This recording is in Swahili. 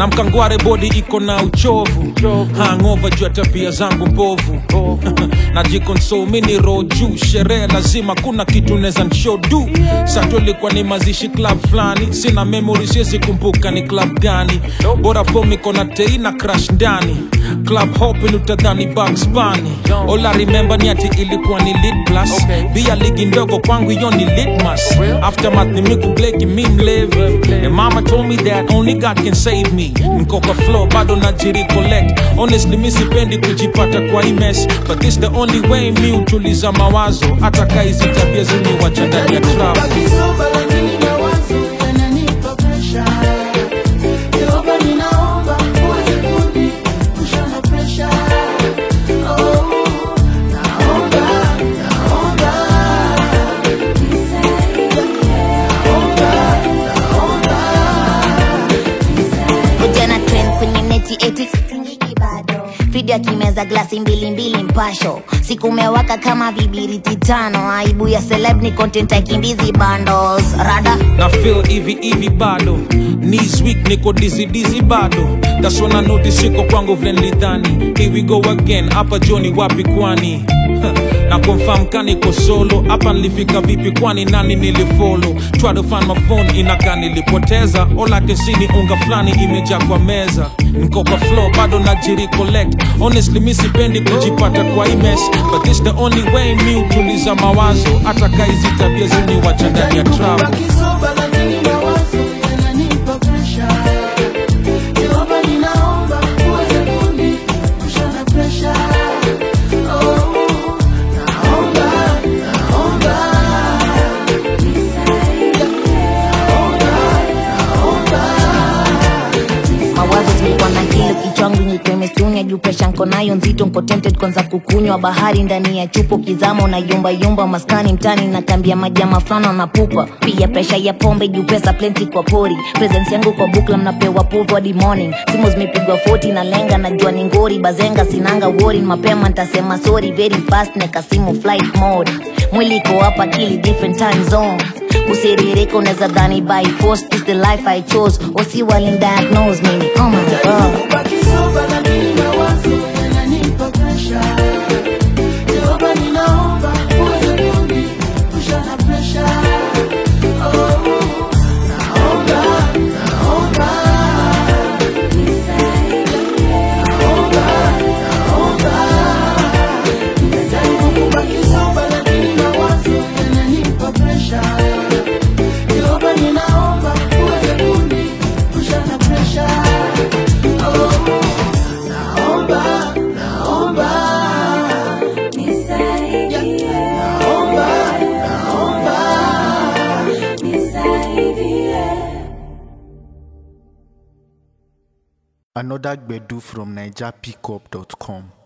na mkangware bodi iko na uchovu hangova juu ya tabia zangu mbovu najikonsol mini roho juu sherehe lazima kuna kitu neza nshodu sato ilikuwa ni mazishi club fulani sina memory siwezi kumbuka ni club gani bora fom iko na tei na crash ndani club hopin utadhani Bugs Bunny all I remember ni ati ilikuwa ni lit plus Okay. bia ligi ndogo kwangu hiyo ni litmas aftermath ni miku bleki mi mlevi and mama told me that only God can save me niko kwa flow bado najiri collect honestly mi sipendi kujipata kwa hii mess but this the only way mi utuliza mawazo hata kaizi tabia ziniwacha ndani ya trap Kisoba lakini mawazo yananipa presha. Jehova ninaomba uweze kuniepusha na presha. Oh, naomba, naomba. Ujana trend kwenye neti eti sitingiki bado video akimeza glasi mbili mbili mpasho siku umewaka kama vibiriti tano aibu ya celeb ni content aikimbizi bundles rada na feel hivi hivi bado knees weak niko dizzy dizzy bado that's when I notice iko kwangu vile nilidhani here we go again hapa joni wapi kwani na confirm kaniko solo hapa nilifika vipi kwani nani nilifollow try to find my phone inaka nilipoteza all I can see ni unga fulani imejaa kwa meza niko kwa flow bado najiri collect honestly mi sipendi kujipata kwa hii mess but this the only way mi utuliza mawazo hata kaizi tabia ziniwacha ndani ya trap Kisoba lakini mawazo yananipa presha. Jehova ninaomba uweze kuniepusha na presha. Oh, naomba, naomba. mawazo zilikuwa na kilo kichwangu nyekemestunya juu presha nko nayo nzito nko tempted kwanza kukunywa bahari ndani ya chupo kizama unayumba yumba maskani mtani na kambia majama fulana na pupa pia presha ya pombe juu pesa plenty kwa pori presence yangu kwa bukla mnapewa povu hadi morning simu zimepigwa 40 na lenga najua ni ngori bazenga sinanga wori mapema ntasema sorry very fast nekasimu flight mode mwili iko hapa akili different time zone kusiririka unaweza dhani by force is the life i chose osi walindiagnose mimi oh my god Kisoba lakini mawazo yananipa presha. Jehova ninaomba uweze kuniepusha na presha. Oh, naomba, naomba. Najaribu kubaki sober lakini mawazo yananipa presha. Jehova ninaomba uweze kuniepusha na presha. Oh, naomba, naomba. Naomba, naomba. Another Gbedu from NigerPickup.com.